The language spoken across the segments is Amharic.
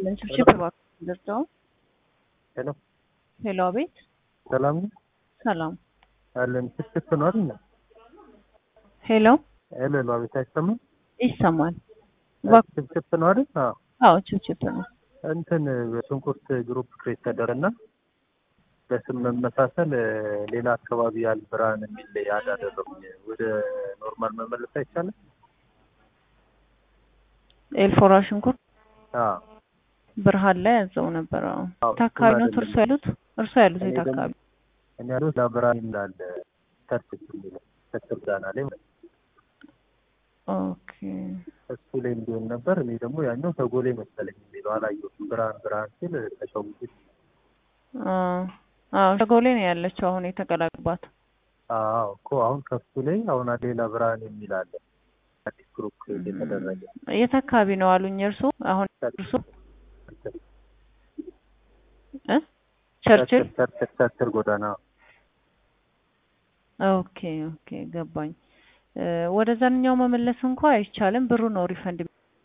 ይስጥልን። ችብችብ እባክህ ደርሰው። ሄሎ ሄሎ፣ አቤት። ሰላም ነው ሰላም። አለን። ችፕችፕ ነው አይደል? ሄሎ፣ ሄሎ ሄሎ፣ አቤት። አይሰማም? ይሰማል። እባክህ። ችፕችፕ ነው አይደል? አዎ። አዎ፣ ችብችብ ነው። እንትን በሽንኩርት ግሩፕ ክሬት ተደረና በስም መመሳሰል ሌላ አካባቢ ያል ብርሃን የሚል ያድ አደረጉኝ። ወደ ኖርማል መመለስ አይቻልም? ኤልፎራ ሽንኩርት አዎ ብርሃን ላይ ያዘው ነበር። አዎ። አዎ፣ የት አካባቢ ነው እሱን እርሶ ያሉት? እርሶ ያሉት እኔ የት ደግሞ- አካባቢ? እኔ ያሉት ለብርሃን ይላል ቸርች የሚለው ቸርች ዳና ላይ ማለት ነው። ኦኬ። እሱ ላይ እንዲሆን ነበር። እኔ ደግሞ ያኛው ተጎሌ መሰለኝ የሚለው አላየሁትም። ብርሃን ብርሃን ሲል ተሸውጄ አዎ፣ አዎ፣ ሸጎሌ ነው ያለችው አሁን የተቀላቅባት። አዎ እኮ አሁን ከሱ ላይ አሁን ሌላ ብርሃን የሚል አለ አዲስ ግሩፕ የተደረገ የት አካባቢ ነው አሉኝ እርሶ? አሁን እርሶ እ ቸርችል ቸርችል ቸርችል ጎዳና ኦኬ ኦኬ ገባኝ። እ ወደዛኛው መመለስ እንኳ አይቻልም። ብሩ ነው ሪፈንድ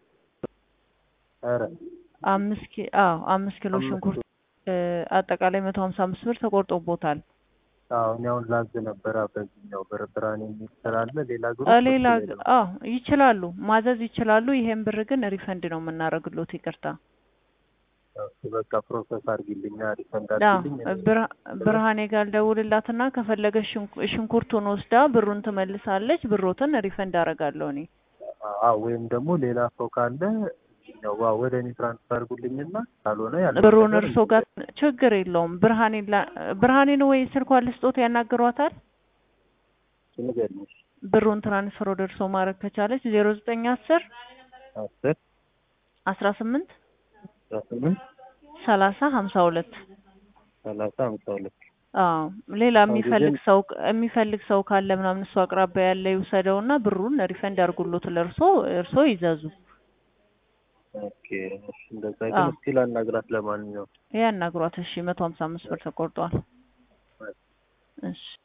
ኧረ አምስት ኪ አዎ አምስት ኪሎ አምስት ሽንኩርት እ አጠቃላይ መቶ ሀምሳ አምስት ብር ተቆርጦቦታል። አዎ እኔ አሁን ላዝ ነበረ በዚህኛው ብር ብርሃን የሚል ስላለ ሌላ ግሩፕ እ ሌላ እሱ ላይ ነው። አዎ ይችላሉ ማዘዝ ይችላሉ። ይሄን ብር ግን ሪፈንድ ነው የምናደርግሎት። ይቅርታ እሱ በቃ ፕሮሰስ አድርጊልኝ ሪፈንድ አዎ አድርጊልኝ ብርሃ- ብርሃኔ ጋር ደውልላትና ከፈለገች ሽንኩ- ሽንኩርቱን ወስዳ ብሩን ትመልሳለች። ብሮትን ሪፈንድ አደርጋለሁ እኔ አዎ ወይም ደግሞ ሌላ ሰው ካለ እዚህኛው ዋ- ወደ እኔ ትራንስፈር አድርጉልኝና ካልሆነ ያለው ብሩን ነገር እርሶ ጋር ችግር የለውም። ብርሃኔን ላ- ብርሃኔን ወይ ስልኳን ልስጦት ያናግሯታል። ንገሪኝ። ብሩን ትራንስፈር ወደ እርሶ ማድረግ ከቻለች ዜሮ ዘጠኝ አስር አስር አስራ ስምንት አስራ ስምንት ሰላሳ ሀምሳ ሁለት ሰላሳ ሃምሳ ሁለት አዎ ሌላ አዎ፣ የሚፈልግ ግን- ሰው የሚፈልግ ሰው ካለ ምናምን እሱ አቅራቢያ ያለ ይውሰደውና ብሩን ሪፈንድ አድርጉሎት ለእርሶ እርሶ ይዘዙ። ኦኬ እሺ፣ እንደዛ አዎ። ግን እስኪ ላናግራት ለማንኛውም ያናግሯት። እሺ መቶ ሀምሳ አምስት ብር ተቆርጧል። እሺ